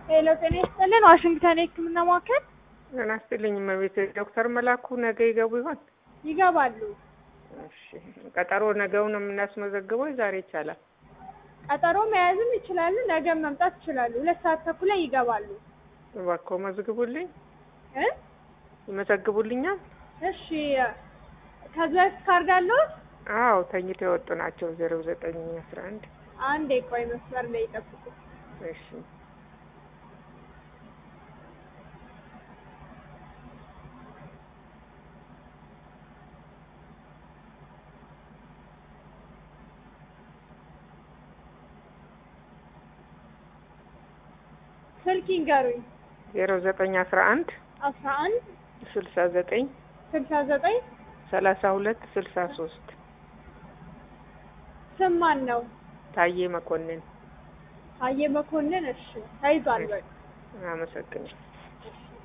ሄሎ ጤና ይስጥልን ዋሽንግተን የህክምና ማዕከል ጤና ይስጥልኝ እመቤት ዶክተር መላኩ ነገ ይገቡ ይሆን? ይገባሉ። እሺ ቀጠሮ ነገውን የምናስመዘግበው ዛሬ ይቻላል? ቀጠሮ መያዝም ይችላሉ። ነገም መምጣት ይችላሉ። ሁለት ሰዓት ተኩል ላይ ይገባሉ እባክዎ መዝግቡልኝ። እ ይመዘግቡልኛል? እሺ ከዚህ በፊት ካርድ አለዎት? አዎ ተኝተው የወጡ ናቸው። ዜሮ ዘጠኝ አስራ አንድ አንዴ ቆይ መስመር ላይ ይጠብቁ። እሺ ስልክ ይንገሩኝ። ዜሮ ዘጠኝ አስራ አንድ አስራ አንድ ስልሳ ዘጠኝ ስልሳ ዘጠኝ ሰላሳ ሁለት ስልሳ ሶስት ስም ማን ነው? ታዬ መኮንን። ታዬ መኮንን። እሺ ተይዟል። በቃ አመሰግናለሁ። እሺ